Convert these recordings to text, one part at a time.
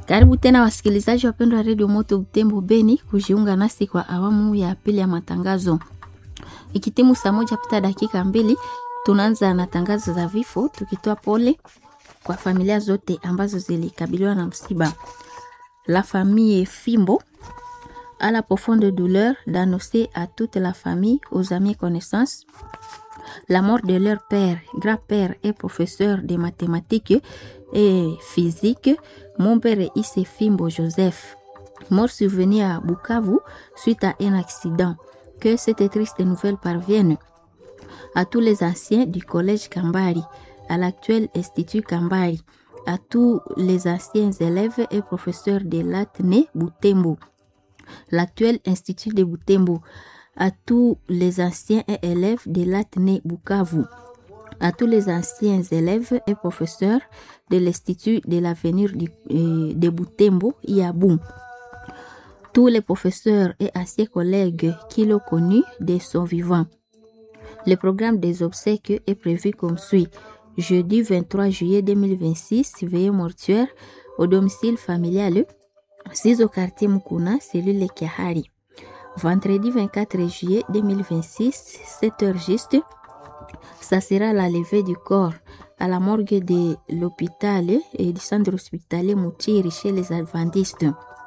Karibu tena wasikilizaji wapendwa wa redio Moto Butembo Beni kujiunga nasi kwa awamu ya pili ya matangazo. Ikitimu saa moja pita dakika mbili, tunaanza na tangazo za vifo, tukitoa pole kwa familia zote ambazo zilikabiliwa na msiba. La famille Fimbo a la profonde douleur d'annoncer à toute la famille, aux amis et connaissances la mort de leur père, grand-père et professeur de mathématiques et physique, mon père Issé Fimbo Joseph, mort survenu à Bukavu suite à un accident. Que cette triste nouvelle parvienne à tous les anciens du collège Kambari, à l'actuel institut Kambari, à tous les anciens élèves et professeurs de l'Atné Butembo, l'actuel institut de Butembo, à tous les anciens élèves de l'Atné Bukavu, à tous les anciens élèves et professeurs de l'Institut de l'avenir de Butembo, Iabou, tous les professeurs et anciens collègues qui l'ont connu de son vivant. Le programme des obsèques est prévu comme suit. Jeudi 23 juillet 2026, veillée mortuaire au domicile familial 6 au quartier Mukuna, cellule Kiahari. Vendredi 24 juillet 2026, 7 heures juste, ça sera la levée du corps à la morgue de l'hôpital et du centre hospitalier Moutiri chez les adventistes.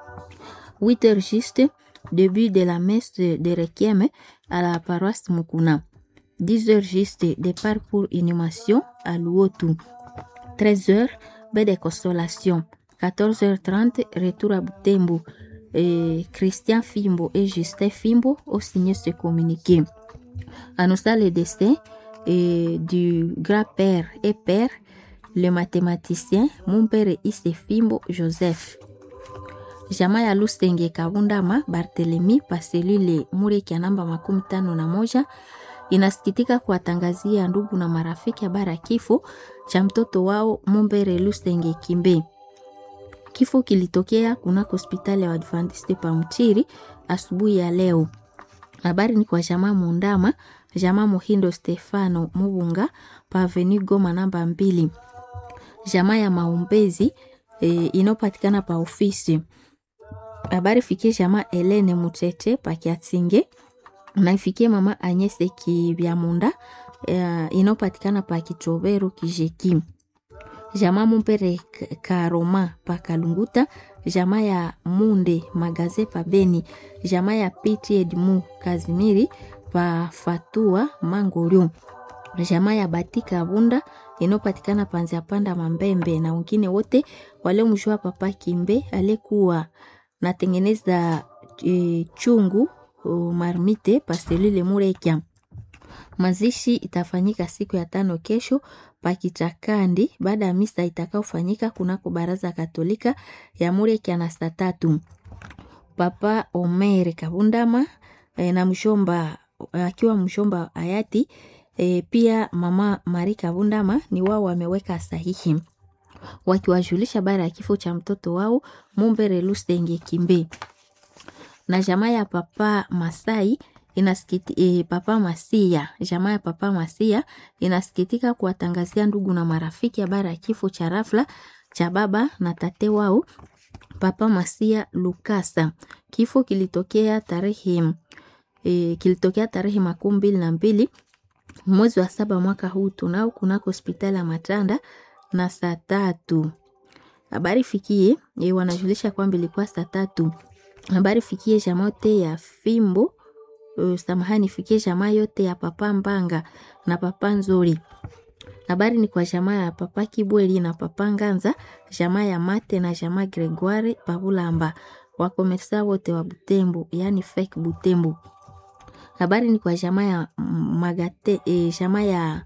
8 heures juste, début de la messe de Requiem à la paroisse Mukuna. 10 heures juste, départ pour inhumation à Luotu. 13 heures, baie de consolation. 14h30, retour à Butembo. Et Christian Fimbo et Justin Fimbo ont signé ce communiqué. Annonçant le destin et du grand-père et père, le mathématicien, mon père Isse Fimbo Joseph. Jamaa ya Lusenge Kabundama Barthelemy Paselile Mureki ya namba makumi tano na moja inasikitika kuwatangazia ndugu na marafiki habari ya kifo cha mtoto wao Mumbere Lusenge Kimbe. Kifo kilitokea kunako hospitali ya Adventiste pa Mchiri asubuhi ya leo. Habari ni kwa jamaa Mundama, jamaa Muhindo Stefano Mubunga pa Avenue Goma namba mbili, jamaa ya Maumbezi e, inayopatikana pa ofisi. Habari fikie jamaa Elene Mutete pa Kiatinge na ifikie mama Anyese Kibyamunda e, inayopatikana pa Kichobero Kijeki jamaa Mumpere Karoma pa Kalunguta, jamaa ya Munde Magaze pa Beni, jamaa ya Piti Edmu Kazimiri pa Fatua Mangorio, jamaa ya Batika Bunda inayopatikana panzia panda Mambembe na wengine wote waliomjua Papa Kimbe aliyekuwa natengeneza e, chungu o, marmite paselile Murekia. Mazishi itafanyika siku ya tano kesho Pakichakandi baada ya misa itakaofanyika kunako baraza Katolika ya Mureki na saa tatu. Papa Omer Kabundama e, na mshomba akiwa mshomba hayati e, pia mama Mari Kabundama ni wao wameweka sahihi wakiwajulisha habari ya kifo cha mtoto wao Mumbere Lusenge Kimbe na jamaa ya Papa Masai inasikiti, e, Papa Masia, jamaa ya Papa Masia inasikitika kuwatangazia ndugu na marafiki habari ya kifo cha rafla cha baba na tate wao Papa Masia Lukasa. Kifo kilitokea tarehe e, kilitokea tarehe makumi mbili na mbili mwezi wa saba mwaka huu tunao kunako hospitali ya Matanda na saa tatu. Habari fikie e, wanajulisha kwamba ilikuwa saa tatu. Habari fikie jamaa yote ya Fimbo Uh, samahani fikie jamaa yote ya papa Mbanga na papa Nzuri. Habari ni kwa jamaa ya papa Kibweli na papa Nganza, jamaa ya Mate na jamaa Gregoire Pabulamba, wakomersa wote wa Butembo, yani fake Butembo. Habari ni kwa jamaa ya Magate, eh, jamaa ya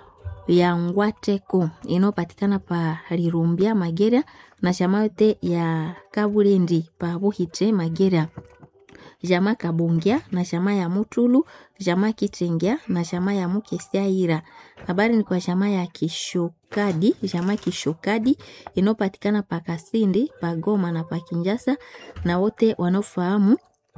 ya Ngwateko inayopatikana pa Rirumbia Magera na jamaa yote ya Kaburendi pa Buhitre Magera jamaa Kabongia na jamaa ya Mutulu, jamaa Kitengea na jamaa ya Mukesiaira. Habari ni kwa jamaa ya Kishokadi, jamaa Kishokadi inayopatikana pa Kasindi, pa Goma na pa Kinjasa, na wote wanaofahamu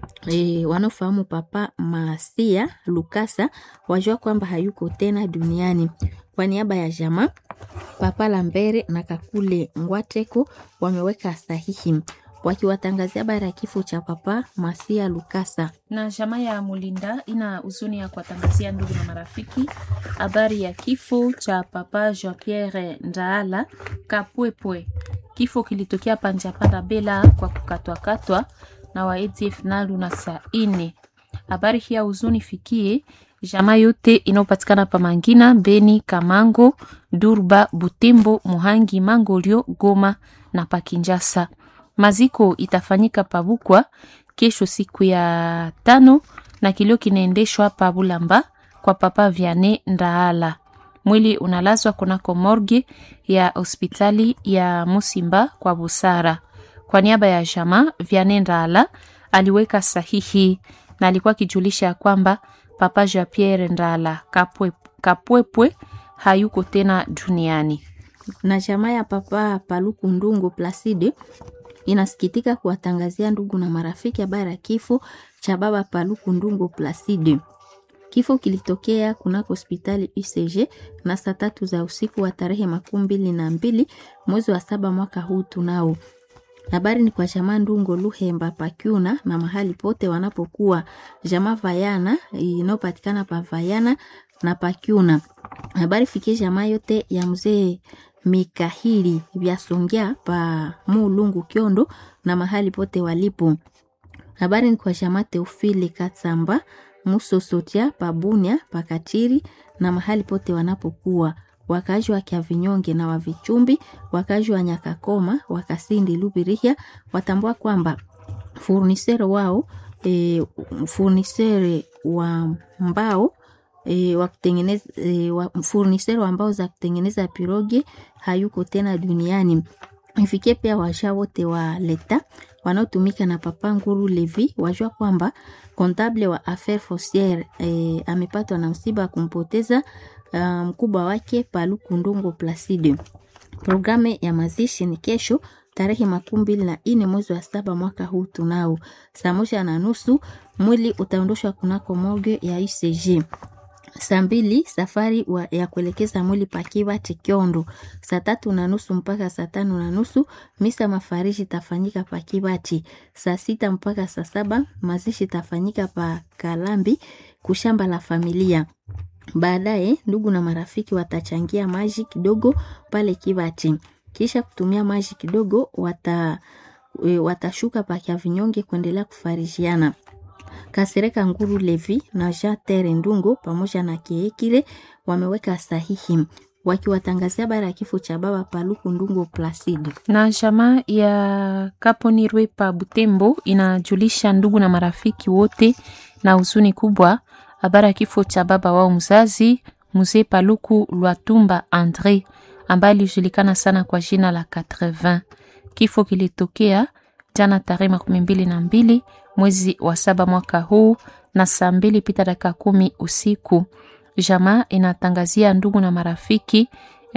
e, wanaofahamu Papa Masia Lukasa wajua kwamba hayuko tena duniani. Kwa niaba ya jamaa Papa Lambere na Kakule Ngwateko wameweka sahihi wakiwatangazia habari ya kifo cha Papa Masia Lukasa. na jamaa ya Mulinda ina huzuni ya kuwatangazia ndugu na marafiki habari ya kifo cha Papa Jean Pierre Ndaala Kapwepwe. Kifo kilitokea Panjapanda Bela kwa kukatwakatwa na wa ADF Nalu na saa ine. Habari hii ya huzuni fikie jamaa yote inayopatikana pa Mangina, Beni, Kamango, Durba, Butembo, Muhangi, Mangolio, Goma na Pakinjasa. Maziko itafanyika Pabukwa kesho siku ya tano na kilio kinaendeshwa pa Bulamba kwa Papa Viane Ndaala. Mwili unalazwa kunako morgue ya hospitali ya Musimba kwa Busara. Kwa niaba ya jamaa Viane Ndaala aliweka sahihi na alikuwa akijulisha ya kwamba Papa Jean Pierre Ndaala Kapwe, Kapwepwe hayuko tena duniani. na jamaa ya Papa Paluku Ndungu Placide inasikitika kuwatangazia ndugu na marafiki habari ya kifo cha baba Paluku Ndungu Placide. Kifo kilitokea kunako hospitali UCG na saa tatu za usiku wa tarehe makumi mbili na mbili mwezi wa saba mwaka huu tunao. Habari ni kwa jamaa Ndungo Luhemba Pakyuna na mahali pote wanapokuwa jamaa Vayana inayopatikana pa Vayana na Pakyuna. Habari fikie jamaa yote ya mzee Mikahili vya Songea pa Mulungu Kyondo na mahali pote walipo. Habari ni kwa jamaa Teofili Katsamba Musosotia pa Bunia pa Katiri na mahali pote wanapokuwa wakazi wa Kiavinyonge na wa Vichumbi, wakazi wa Nyakakoma, wakasindi Lubirihia watambua kwamba furnisere wao e, furnisere wa mbao e, wa kutengeneza e, wa, furnisere wa mbao za kutengeneza piroge hayuko tena duniani. Ifikie pia washa wote wa leta wanaotumika na Papa Nguru Levi wajua kwamba kontable wa affaire fonciere e, amepatwa na msiba wa kumpoteza uh, mkubwa wake Paluku Ndungo Placide. Programu ya mazishi ni kesho tarehe makumi mbili na nne mwezi wa saba mwaka huu tunao saa moja na nusu mwili utaondoshwa kunako morgue ya UCG. Saa mbili safari wa, ya kuelekeza mwili pakiwa Chikiondo. Saa tatu na nusu mpaka saa tano na nusu misa mafariji itafanyika pa Kibati. Saa sita mpaka saa saba mazishi itafanyika pa Kalambi kushamba la familia. Baadaye ndugu na marafiki watachangia maji kidogo pale Kibati, kisha kutumia maji kidogo wata, e, watashuka pa Kiavinyonge kuendelea kufarijiana. Kasereka Nguru Levi na Jean Tere Ndungo pamoja na Kiekire wameweka sahihi wakiwatangazia habari ya kifo cha baba Paluku Ndungo Placide. na jamaa ya Kaponirwe pa Butembo inajulisha ndugu na marafiki wote na huzuni kubwa habari ya kifo cha baba wao mzazi mzee Paluku Lwatumba Andre ambaye alijulikana sana kwa jina la 80. Kifo kilitokea jana tarehe makumi mbili na mbili mwezi wa saba mwaka huu na saa mbili pita dakika kumi usiku. Jamaa inatangazia ndugu na marafiki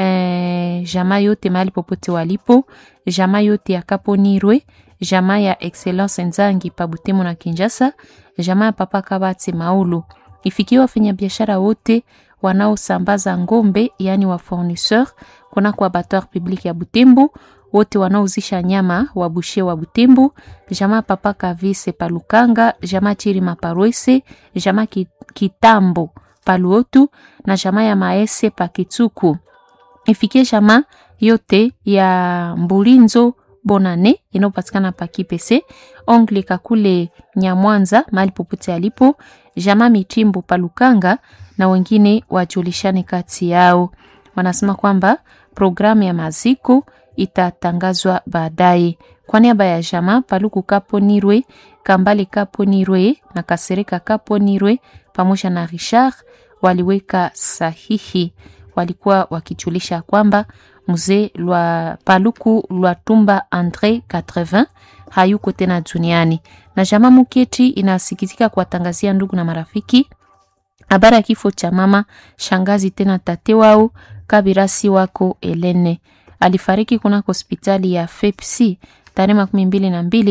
eh, jamaa yote mahali popote walipo, jamaa yote ya Kaponirwe, jamaa ya Excellence Nzangi pa Butembo na Kinshasa, jamaa ya Papa Kabati Maulu. Ifikiwe wafanyabiashara wote wanaosambaza ngombe, yani wa fournisseur kunako abattoir public ya Butembo, wote wanaouzisha nyama wa bushe wa Butembo, jamaa Papa Kavise Palukanga, jamaa Chirima Parwese, jamaa Ki- Kitambo Paluotu na jamaa ya Maese Pakituku. Ifikie jamaa yote ya Mbulinzo Bonane inayopatikana pa Kipese, Ongle Kakule Nyamwanza mahali popote alipo, jamaa Mitimbo Palukanga na wengine wajulishane kati yao. Wanasema kwamba programu ya maziko itatangazwa baadaye. Kwa niaba ya jamaa Paluku Kaponirwe, Kambale Kaponirwe na Kasereka Kaponirwe pamoja na Richard waliweka sahihi, walikuwa wakijulisha kwamba mzee lwa Paluku Lwatumba Andre 80 hayuko tena duniani, na jamaa Muketi inasikitika kuwatangazia ndugu na marafiki habari ya kifo cha mama shangazi tena tate wao kabirasi wako Elene alifariki kunako hospitali ya FEPC tarehe makumi mbili na mbili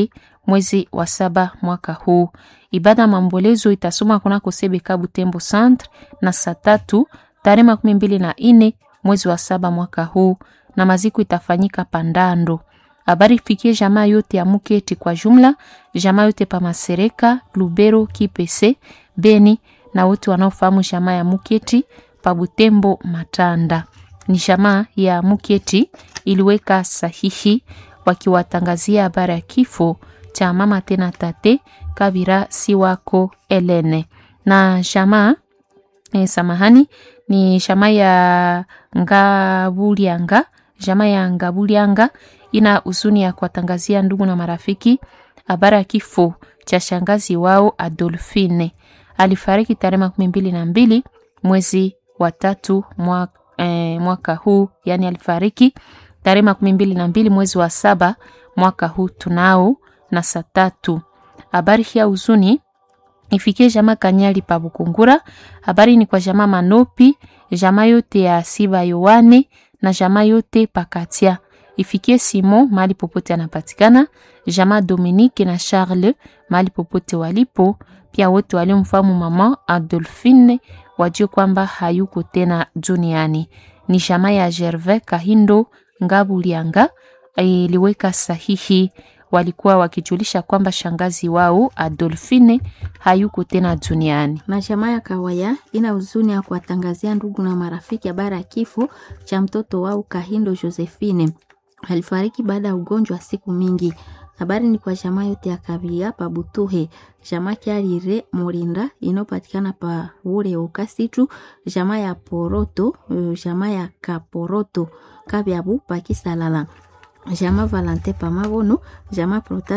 mwezi wa saba mwaka huu. Ibada ya maombolezo itasoma kunako Sebeka Butembo Centre na saa tatu tarehe makumi mbili na nne mwezi wa saba mwaka huu, na maziko itafanyika Pandando. Habari ifikie jamaa yote ya Muketi kwa jumla, jamaa yote pa Masereka, Lubero, Kipese, Beni na wote wanaofahamu jamaa ya Muketi pa Butembo Matanda. Ni jamaa ya Muketi iliweka sahihi wakiwatangazia habari ya kifo cha mama tena tate Kabira si wako Elene na jamaa eh, samahani ni jamaa ya Ngabulianga, jamaa ya Ngabulianga ina huzuni ya kuwatangazia ndugu na marafiki habari ya kifo cha shangazi wao Adolfine. Alifariki tarehe makumi mbili na mbili mwezi wa tatu mwaka, eh, mwaka huu, yani alifariki tarehe makumi mbili na mbili mwezi wa saba mwaka huu tunao na saa tatu. Habari hii ya huzuni ifikie jamaa Kanyali pa Bukungura. Habari ni kwa jamaa Manopi, jamaa yote ya Siba Yowane na jamaa yote Pakatia. Ifikie Simon mahali popote anapatikana, jamaa Dominique na Charles mahali popote walipo, pia wote waliomfahamu mama Adolphine wajue kwamba hayuko tena duniani. Ni jamaa ya Gervais Kahindo Ngabulianga iliweka sahihi walikuwa wakijulisha kwamba shangazi wao Adolfine hayuko tena duniani. na jamaa ya Kawaya ina huzuni ya kuwatangazia ndugu na marafiki habari ya kifo cha mtoto wao Kahindo Josephine. Alifariki baada ya ugonjwa wa siku mingi. Habari ni kwa jamaa yote ya Kabia pa Butuhe, jamaa Kyarire Morinda inayopatikana pa ure Okasitu, jamaa ya Poroto, eh, jamaa ya Kaporoto Kabyabu pa Kisalala, jamaa Valante pa Mabono, jamaa Prota